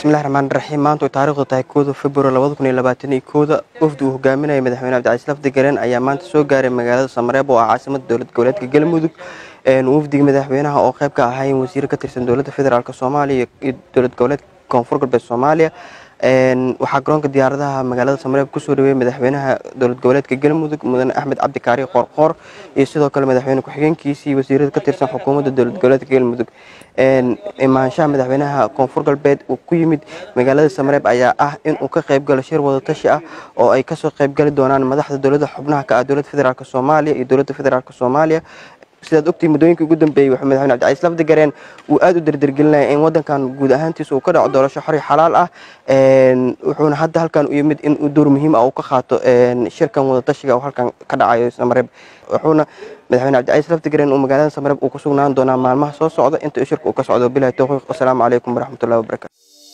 bismillahi raxmaan raxiim maanta ay taariikhdu tahay kooda februar labada kun iyo labaatan iyo kooda wafdi uu hogaaminaya madaxweyne cabdicasiis lafdi galeen ayaa maanta soo gaaray magaalada samareeb oo ah caasimada dowlad goboleedka galmudug wafdiga madaxweynaha oo qayb ka ahaayeen wasiiro ka tirsan dowladda federaalk soomaaliya iyo dowlad goboleedka koonfur galbeed soomaaliya waxaa garoonka diyaaradaha magaalada samareeb kusoo dhaweeyey madaxweynaha dowlad goboleedka galmudug mudane axmed cabdi kaari qoorqoor iyo sidoo kale madaxweyne ku-xigeenkiisii wasiirada ka tirsan xukuumadda dowlad goboleedka galmudug imaanshaha madaxweynaha koonfur galbeed uu ku yimid magaalada samareeb ayaa ah inuu ka qaybgalo shir wadatashi ah oo ay kasoo qaybgali doonaan madaxda dowladda xubnaha ka ah dowladda federaalk soomaaliya iyo dowladda federaalk soomaaliya sidaad ogtii muddooyinkii ugu dambeeyey wuxuu madaxweyne cabdicaiis lafdi gareen uu aada u derdergelinaya in wadankan guud ahaantiisa uu ka dhaco doorasho xor iyo xalaal ah wuxuuna hadda halkan u yimid in uu door muhiim ah uu ka qaato shirkan wadatashiga oo halkan ka dhacayo samareeb wuxuuna madaxweyne cabdicaiis lafdi gareen uu magaalada samareeb uu ku sugnaan doonaa maalmaha soo socda inta shirka uu ka socdo bilahi towfiiq wasalaamu calaykum waraxmatullahi wabarakatu